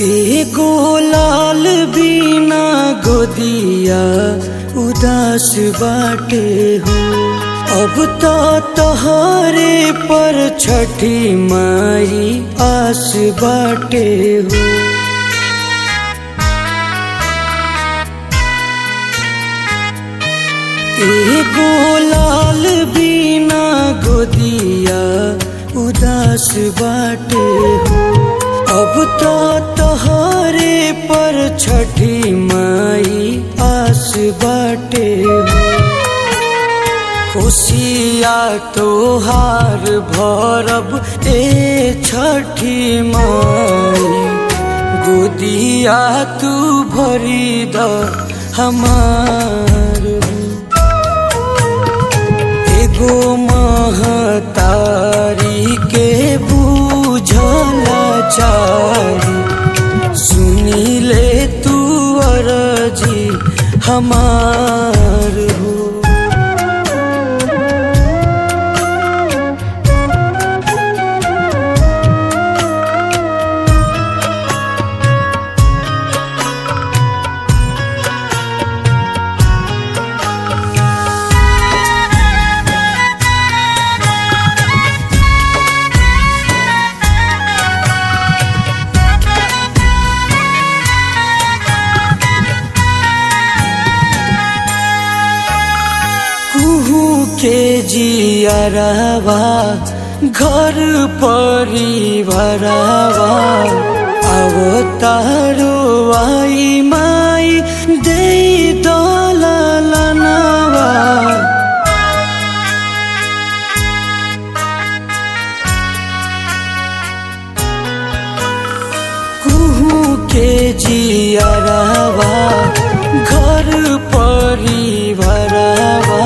एगो लाल बिना गोदिया उदास बाटे हो अब तो तोहरे पर छठी माई आस बाटे हो एगो लाल बिना गोदिया उदास बाटे हो अब तो तोहरे पर छठी माई आस बाटे हो खुशिया तोहार भरब ए छठी माई गोदिया तू भरी द हमार एगो महतारी के बूझला चारी सुनी ले तू अरजी हमार हो कुहू के जियरवा घर परिवारवा अवतारो आई माई दे दलनवा कुहू के जियरवा घर परिवारवा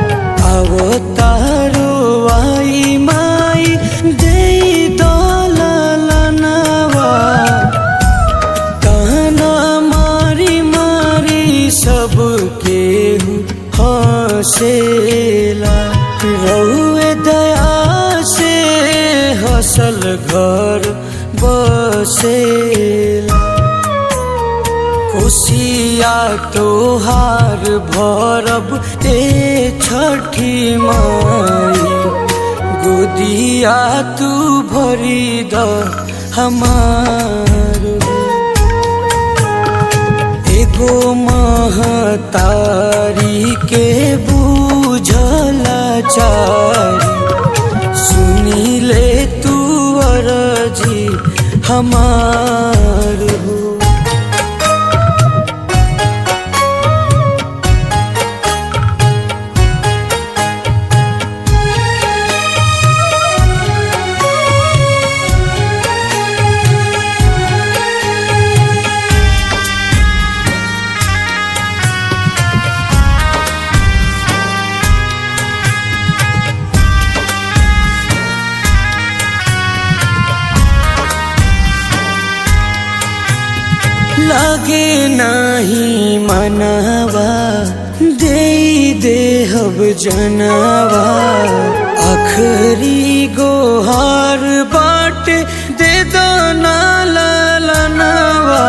अवतारो आई माई दे दलनवा कहना मारी मारी सबके हसेला रउए दया से हसल घर बसेला खुशिया तोहार भरब ए छठी माई गोदिया तू भरी द हमार एगो महतारी के बूझला चारी सुनी ले तू अरजी हमार हो लगे नहीं मनवा दे देहब जनवा आखरी गोहार बाट दे दो नालनवा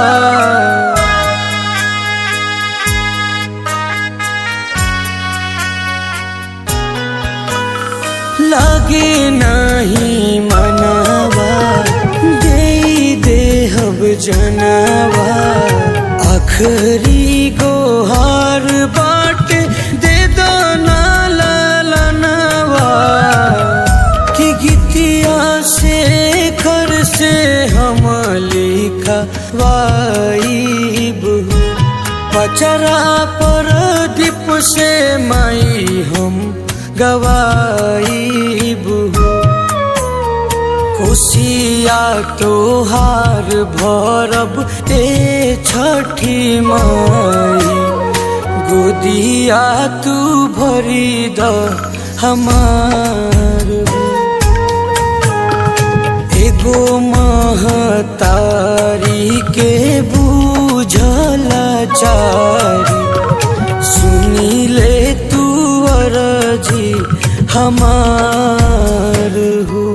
लगे नहीं मनवा दे देहब जनवा आखरी गोहार बाट दे दो नालनवा कि गीतिया से घर से हम लिखा वाइब पचरा पर दीप से माई हम गवाइब खुशिया तोहार भरब ए छठी माई गोदिया तू भरी द हमार एगो महतारी के बूझला चारी सुनी ले तू अरजी हमार हो